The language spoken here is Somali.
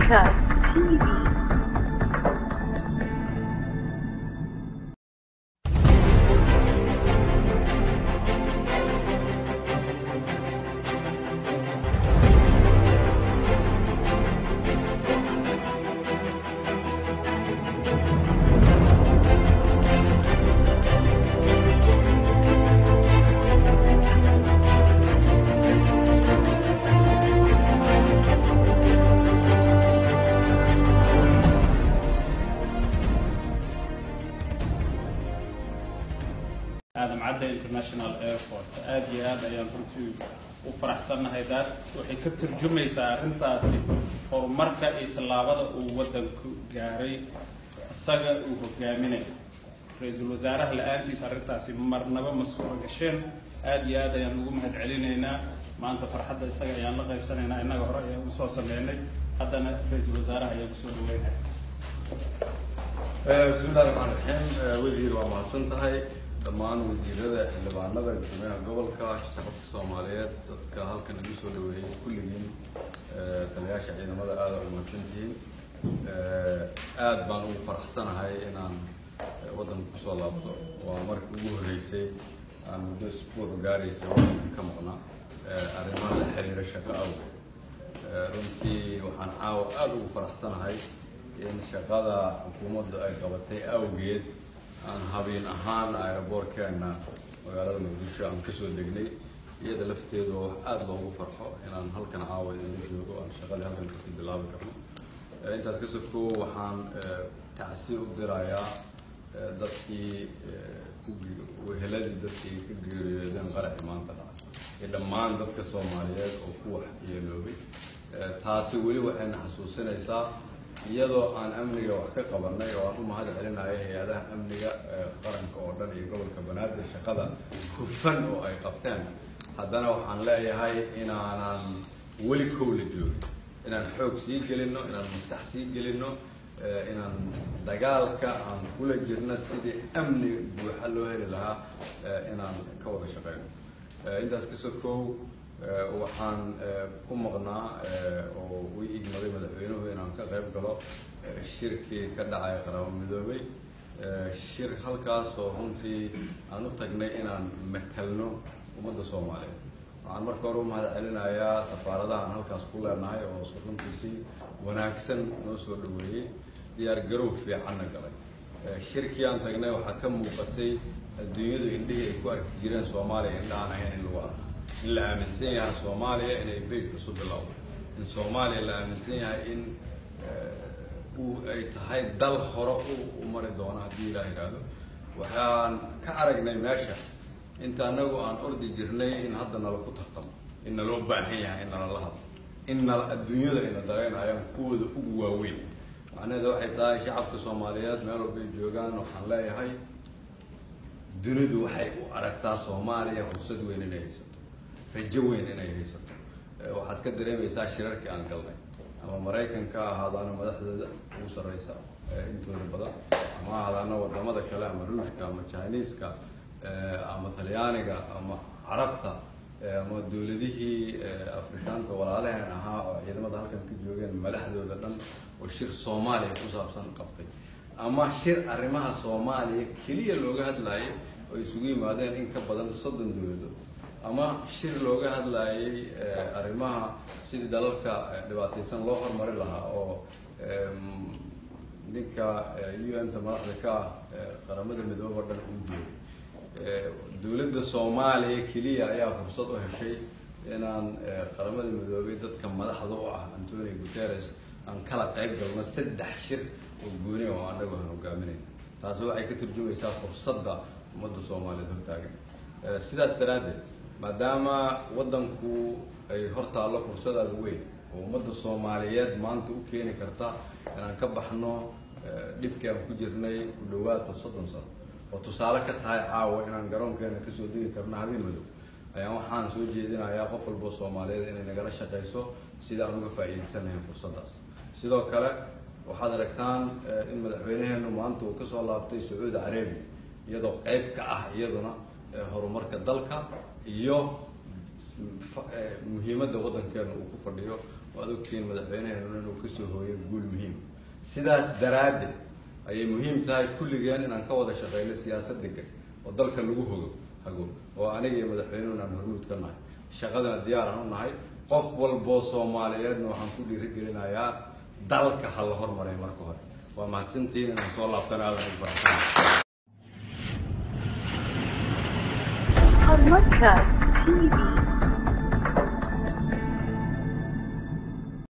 Uncut TV. aadam cadde international airport aad iyo aad ayaan runtii u faraxsannahay daad waxay ka turjumaysaa arrintaasi horumarka iyo tallaabada uu waddanku gaaray isaga uu hogaaminayo ra-iisul wasaaraha la-aantiis arrintaasi marnaba ma suura gasheen aad iyo aad ayaan ugu mahad celinaynaa maanta farxadda isaga ayaan la qaybsanaynaa innaga hore ayaan usoo sameynay haddana ra-iisul wasaaraha ayaan kusoo dhaweynaya bismi illahi raxmaan raxiim wasiir waa mahadsan tahay dhammaan wasiirada xildhibaanada guddoomiyaha gobolka shacabka soomaaliyeed dadka halkan igu soo dhaweeyey kulligiin taliyaasha ciidamada aada u mahadsantihiin aad baan ugu faraxsanahay inaan waddanka kusoo laabto waa markii ugu horreysay aan muddo isbuuc gaaraysa waddanka ka maqnaa arrimaha la xiriira shaqo awgeed runtii waxaan caawa aada ugu faraxsanahay in shaqada xukuumaddu ay qabatay awgeed aan habeen ahaan aeroboortkeena magaalada muqdisho aan kasoo degnay iyada lafteedu wax aada loogu farxo inaan halkan caawa idinla joogo aan shaqadii halkan kasii bilaabi karno intaas ka soko waxaan tacsi u dirayaa dadkii weheladii dadkii ka geeriyoodeen qaraxi maanta dhacay iyo dhammaan dadka soomaaliyeed oo ku wax yeeloobay taasi weli waxayna xasuusinaysaa iyadoo aan amniga wax ka qabanay oo aan u mahad celinayo hay-adaha amniga qaranka oo dhan iyo gobolka banaadir shaqada hufan oo ay qabteen haddana waxaan leeyahay inaanan weli kow la joogin inaan xoog sii gelino inaan maskax sii gelino inaan dagaalka aan kula jirno sidii amni buuxa loo heli lahaa inaan ka wada shaqeyno intaas ka sokow waxaan ku maqnaa oo u igmaday madaxweynuhu inaan ka qayb galo shirkii ka dhacay qarabo midoobay shir halkaasoo runtii aan u tagnay inaan matalno ummadda soomaaliyeed waxaan marka hore u mahad celinayaa safaaradahan halkaas ku leenahay oo runtii si wanaagsan noo soo dhaweeyey diyaar garow fiicanna galay shirkii aan tagnay waxaa ka muuqatay adduunyadu indhihii ay ku arki jireen soomaaliya indhahaan ahayn in lagu arko in la aaminsan yahay soomaaliya inay beyt cusub bilowdo in soomaaliya la aaminsan yahay in uu ay tahay dal hore u mari doono haddii ilaah yidhaahdo waxaan ka aragnay meesha inta anagu aan ordi jirnay in hadda nala ku tartamo in naloo baahan yahay in nalala hadlo in nal adduunyada ina dareenayaan kuwooda ugu waaweyn macnaheeda waxay tahay shacabka soomaaliyeed meel walba ay joogaan waxaan leeyahay dunidu waxay u aragtaa soomaaliya fursad weyn inay haysato rajo weyn inay haysato waxaad ka dareemaysaa shirarkii aan galnay ama maraykanka ahaadaana madaxdooda ugu sarreysa intooda badan ama ahaadaana wadamada kale ama ruushka ama chiniiska ama talyaaniga ama carabta ama dowladihii afrikaanka walaalaheen ahaa oo ciidamada halkan ka joogeen madaxdooda dhan oo shir soomaaliya ku saabsan qabtay ama shir arrimaha soomaaliya keliya looga hadlayay oo isugu yimaadeen in ka badan soddon dowladood ama shir looga hadlayay arrimaha sidii dalalka dhibaataysan loo horumari lahaa oo ninka u n ta madaxda ka ah qaramada midoobe o dhan uu joogay dowladda soomaaliya keliya ayaa fursad u heshay inaan qaramada midoobay dadka madaxda u ah antonio guterres aan kala qayb galno saddex shir oo gooni oo anagu aan hogaaminayn taasi waxay ka turjumaysaa fursadda ummadda soomaaliyeed hortaagan sidaas daraaddeed maadaama waddanku ay hortaallo fursadaada weyn oo ummadda soomaaliyeed maanta u keeni karta inaan ka baxno dhibkii aan ku jirnay ku dhawaadka soddon sano oo tusaale ka tahay caawa inaan garoonkeena kasoo degi karno habeen madow ayaan waxaan soo jeedinayaa qof walbo soomaaliyeed inay nagala shaqayso sida aan uga faa'iidaysanayn fursaddaas sidoo kale waxaad aragtaan in madaxweynaheenu maanta uu kasoo laabtay sacuudi carabiya iyadoo qayb ka ah iyaduna horumarka dalka iyo muhiimadda waddankeena uu ku fadhiyo waad ogtihiin madaxweyneheenuna inuu kasoo hooyo guul muhiim sidaas daraaddeed ayay muhiim tahay kulligeen inaan ka wada shaqeyno siyaasad degan oo dalka lagu hogo hago oo aniga iyo madaxweynuhuna aan hormuud ka nahay shaqadana diyaaraan u nahay qof walboo soomaaliyeedna waxaan ku dhiirigelinayaa dalka ha la hormaray marka hore waa mahadsantihiin inaan soo laabtana aadan ugu faraxsanahay Horumarka TV